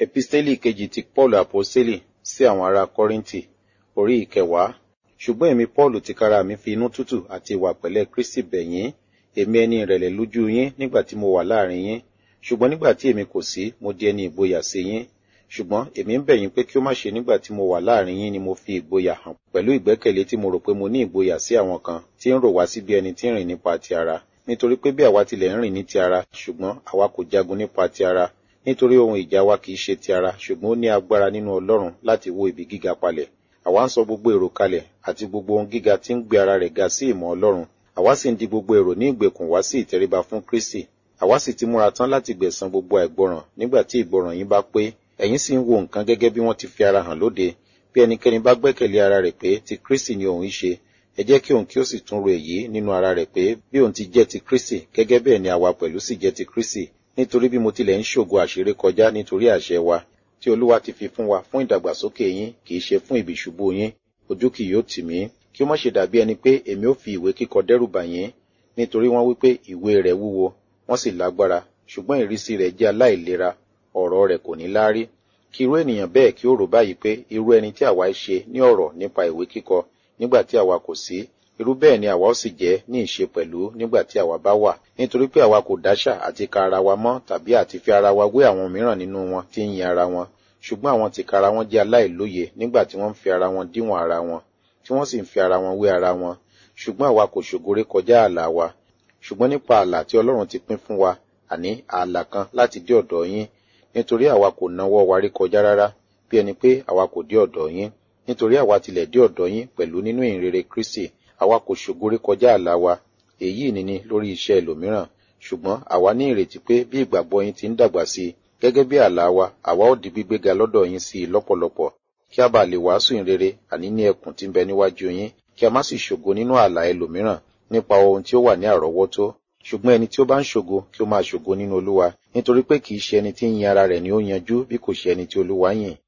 Episteli kejì ti Paul Aposteli sí àwọn ará Kọ́ríńtì, orí ìkẹwàá. Ṣùgbọ́n èmi Paul tìkára mi fi inú tútù àti ìwà pẹ̀lẹ́ Kristi bẹ̀ yín, èmi ẹni ìrẹ̀lẹ̀ lójú yín nígbà tí mo wà láàrin yín. Ṣùgbọ́n nígbà tí èmi kò sí, mo di ẹni ìgboyà sí yín. Ṣùgbọ́n èmi ń bẹ̀ yín pé kí ó má ṣe nígbà tí mo wà láàrin yín ni mo fi ìgboyà hàn pẹ̀lú ìgbẹ́kẹ̀lé tí mo rò pé mo ní ìgboyà sí àwọn kan tí ń rò wá sí bí ẹni tí ń rìn nípa ti ara. Nítorí pé bí àwa tilẹ̀ ń rìn ní ti ara, ṣùgbọ́n àwa kò jagun nípa ti ara. Nítorí ohun ìjà wa kìí ṣe ti ara, ṣùgbọ́n ó ní agbára nínú Ọlọ́run láti wó ibi gíga palẹ̀. Àwa ń sọ gbogbo èrò kalẹ̀ àti gbogbo ohun gíga tí ń gbé ara rẹ̀ ga sí ìmọ̀ Ọlọ́run. Àwa sì ń di gbogbo èrò ní ìgbèkùn wá sí ìtẹríba fún Kristi. Àwa sì ti múra tán láti gbẹ̀san gbogbo àìgbọràn nígbà tí ìgbọràn yín bá pé. Ẹ̀yin sì ń wo nǹkan gẹ́gẹ́ bí wọ́n ti fi ara hàn lóde. Bí ẹnikẹ́ni bá gbẹ́kẹ̀lé ara rẹ̀ pé ti Kristi ni òun ṣe, ẹ jẹ́ kí òun kí ó sì tún ro èyí nínú ara rẹ̀ pé bí òun ti jẹ́ ti Kristi, gẹ́gẹ́ bẹ́ẹ̀ ni àwa pẹ̀lú sì jẹ́ ti Kristi. Nítorí bí mo tilẹ̀ ń ṣògo àṣírí kọjá nítorí àṣẹ wa, tí Olúwa ti fi fún wa fún ìdàgbàsókè yín, kì í ṣe fún ìbìṣubú yín. Ojú kì yóò tì mí, kí ó má ṣe dàbí ẹni pé èmi ó fi ìwé kíkọ dẹ́rù bà yín, nítorí wọ́n wí pé ìwé rẹ̀ wúwo, wọ́n sì lágbára, ṣùgbọ́n ìrísí rẹ̀ jẹ́ aláìlera, ọ̀rọ̀ rẹ̀ kò ní láárí. Kí irú ènìyàn bẹ́ẹ̀ kí ó rò báyìí pé irú ẹni tí àwa ṣe ní ọ̀rọ̀ nípa ìwé kíkọ nígbà tí àwa kò sí, irú bẹ́ẹ̀ ni àwa ó sì jẹ́ ní ìṣe pẹ̀lú nígbà tí àwa bá wà. Nítorí pé àwa kò dáṣà àti ka ara wa mọ́ tàbí àti fi ara wa wé àwọn mìíràn nínú wọn tí ń yin ara wọn. Ṣùgbọ́n àwọn tìkára wọn jẹ́ aláìlóye nígbà tí wọ́n ń fi ara wọn díwọ̀n ara wọn, tí wọ́n sì ń fi ara wọn wé ara wọn. Ṣùgbọ́n àwa kò ṣògoré kọjá ààlà wa. Ṣùgbọ́n nípa ààlà tí Ọlọ́run ti pín fún wa, àní ààlà kan láti dé ọ̀dọ̀ yín. Nítorí àwa kò nawọ́ wa rí kọjá rárá, bí ẹni pé àwa kò dé ọ̀dọ̀ yín. Nítorí àwa tilẹ̀ dé ọ̀dọ̀ yín pẹ̀lú nínú ìhìnrere Kristi, àwa kò ṣògoré kọjá ààlà wa. Èyí ni ni lórí iṣẹ́ ẹlòmíràn. Ṣùgbọ́n àwa ní ìrètí pé bí ìgbàgbọ́ yín ti ń dàgbà sí i, gẹ́gẹ́ bí ààlà wa, àwa ó di gbígbéga lọ́dọ̀ yín sí i lọ́pọ̀lọpọ̀, kí a bá lè wàásù ìhìnrere àní ní ẹkùn tí ń bẹ níwájú yín, kí a má sì ṣògo nínú ààlà ẹlòmíràn nípa ohun tí ó wà ní àrọ́wọ́tó. Ṣùgbọ́n ẹni tí ó bá ń ṣògo kí ó máa ṣògo nínú Olúwa, nítorí pé kì í ṣe ẹni tí ń yin ara rẹ̀ ni ó yanjú bí kò ṣe ẹni tí Olúwa yìn.